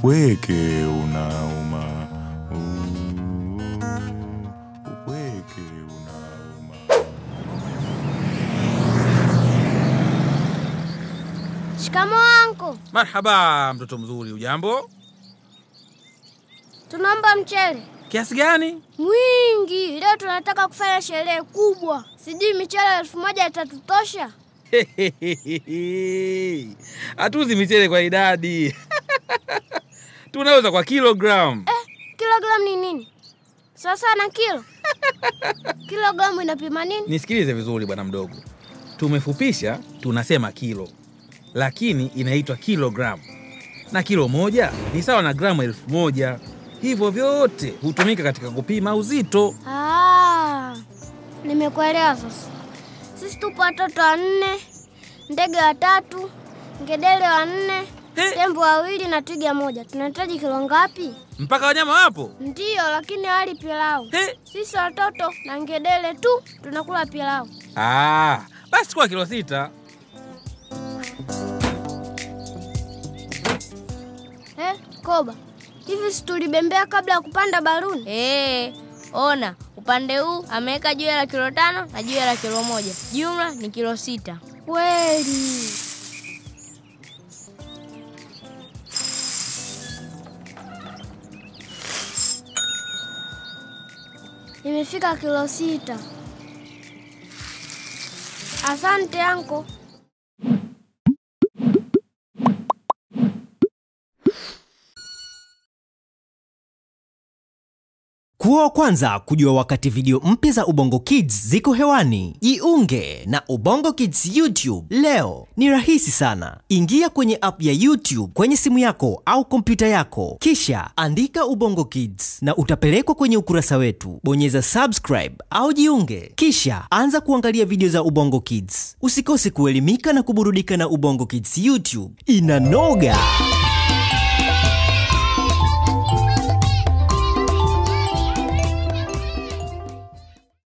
Upweke unauma. Uh, Upweke unauma. Shikamo anko, Marhaba mtoto mzuri, ujambo? tunaomba mchele Kiasi gani? mwingi. Leo tunataka kufanya sherehe kubwa, sijui michele elfu moja itatutosha. Hatuzi michele kwa idadi tunauza kwa kilogram. Kilogramu ni nini? Sasa na kilo kilogramu inapima nini? Nisikilize vizuri bwana mdogo, tumefupisha tunasema kilo, lakini inaitwa kilogram, na kilo moja ni sawa na gramu elfu moja. Hivyo vyote hutumika katika kupima uzito. Ah, nimekuelewa sasa. Sisi tupo watoto wanne, ndege watatu, ngedere wanne, He. tembo wawili na twiga moja. Tunahitaji kilo ngapi? Mpaka wanyama wapo. Ndiyo, lakini hawali pilau. He. Sisi watoto na ngedere tu tunakula pilau. Ah, basi kwa kilo sita. Eh, Koba, hivi si tulibembea kabla ya kupanda baruni? Ee, ona upande huu ameweka jiwe la kilo tano na jiwe la kilo moja, jumla ni kilo sita. Kweli. Imefika kilo sita. Asante anko. Kuwa wa kwanza kujua wakati video mpya za Ubongo Kids ziko hewani. Jiunge na Ubongo Kids YouTube leo. Ni rahisi sana. Ingia kwenye app ya YouTube kwenye simu yako au kompyuta yako, kisha andika Ubongo Kids na utapelekwa kwenye ukurasa wetu. Bonyeza subscribe au jiunge, kisha anza kuangalia video za Ubongo Kids. Usikose kuelimika na kuburudika na Ubongo Kids YouTube. Inanoga!